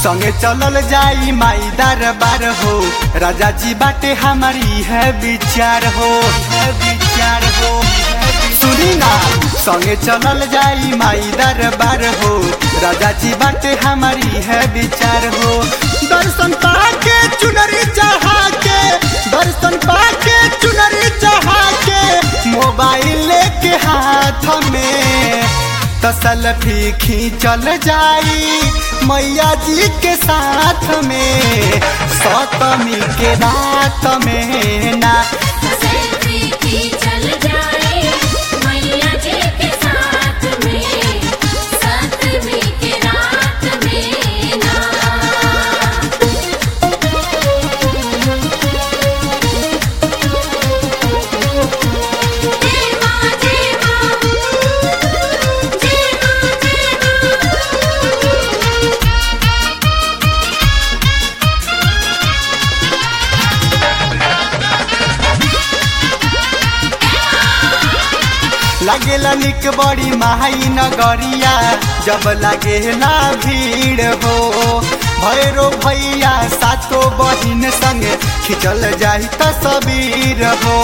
संगे चलल जाई माई दरबार हो राजा जी बाटे हमारी है विचार हो है विचार हो सुनी ना संगे चलल जाई माई दरबार हो राजा जी बाटे हमारी है विचार हो दर्शन पाके चुनरी चढ़ा के दर्शन पाके चुनरी चढ़ा के मोबाइल लेके हाथ में तसल फीखी चल जाई मैया जी के साथ में सतमी के रात में ना सेल्फी की चल जाए मैया जी के साथ में सतमी के रात में ना जय मां जय मां जय मां जय लागेला निक बड़ी माई नगरिया जब लागेला भीड़ हो भैरो भैया सातो बहिन संगे खिंचल जाई तस्वीर हो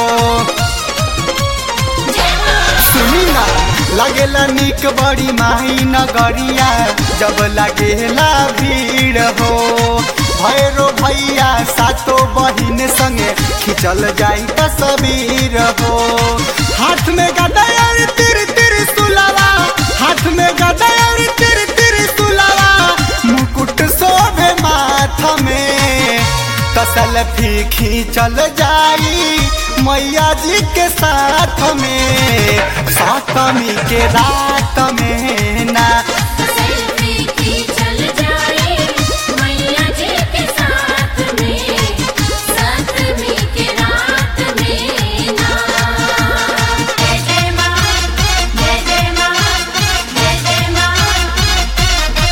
सुनी ना लागेला निक बड़ी माही नगरिया जब लागेला भीड़ हो भैरो भैया सातो बहिन संगे खिंचल जाई तस्वीर हो हाथ में गदा और तिर तिर सुलावा हाथ में गदा और तिर तिर सुलावा मुकुट शोभे माथ में तसल फीखी चल जाई मैया जी के साथ में सातमी के रात में ना सेल्फी की चल जाए मैया जी के साथ में सतमी के रात में ना जय जय मां जय जय मां जय जय मां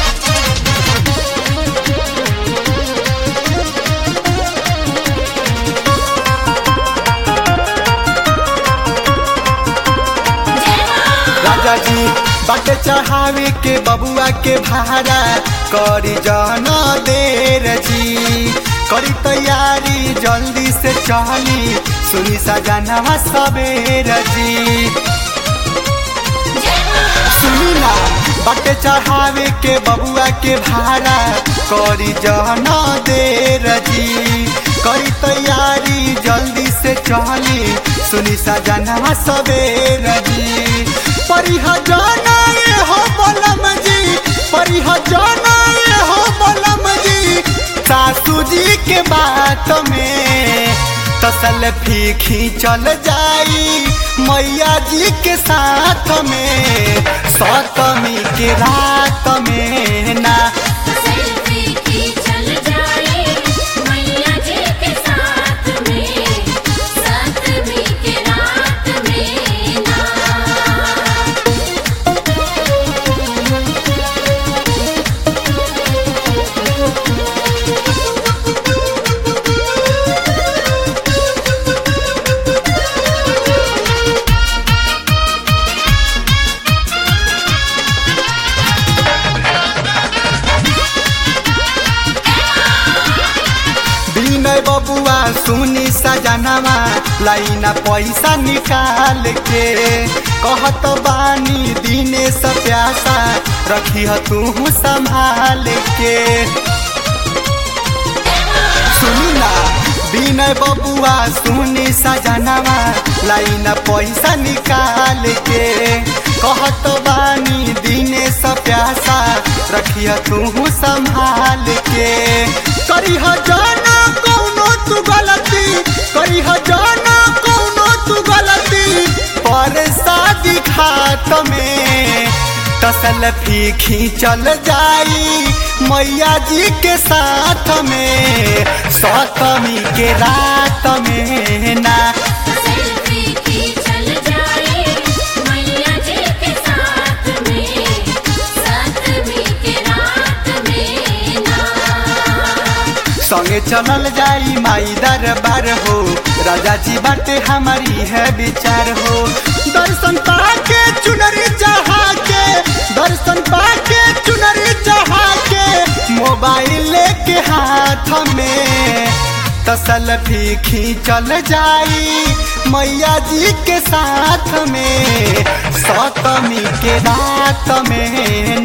जय मां राजा जी बाटे चढ़ावे के बबुआ के भाड़ा करी जाना देर जी करी तैयारी जल्दी से चली सुनी सजाना सवेर जी सुनी ना बाटे चढ़ावे के बबुआ के भाड़ा करी जाना देर जी करी तैयारी जल्दी से चली सुनी सजाना सवेर जी परिह जाना ये हो बलम जी परिह जाना ये हो बलम जी सासू जी के बात में तसल फीखी चल जाई मैया जी के साथ में सतमी के रात में ना सेल्फी की चल जाए मैया जी के साथ में सतमी के रात में ना विनय बबुआ सुनी सजनवा लाइना पैसा निकाल के कहत बानी दिने से प्यासा रखी तू संभाल के सुनी ना विनय बबुआ सुनी सजनवा लाइन पैसा निकाल के कहत बानी दिने से प्यासा रखिया तू संभाल के करीह जाना कौनो तू गलती करीह जाना कौनो तू गलती पर शादी खात में तसल फीखी चल जाई मैया जी के साथ में सतमी के रात में ना सेल्फी की चल जाए मैया जी के साथ में सतमी के रात में ना संगे चलल जाई माई दरबार हो राजा जी बाटे हमारी है विचार हो दर्शन पाके चुनरी चढ़ा के दर्शन पाके चुनरी चढ़ा के मोबाइल के हाथ में तो सेल्फी खींचल जाई मैया जी के साथ में सतमी के रात में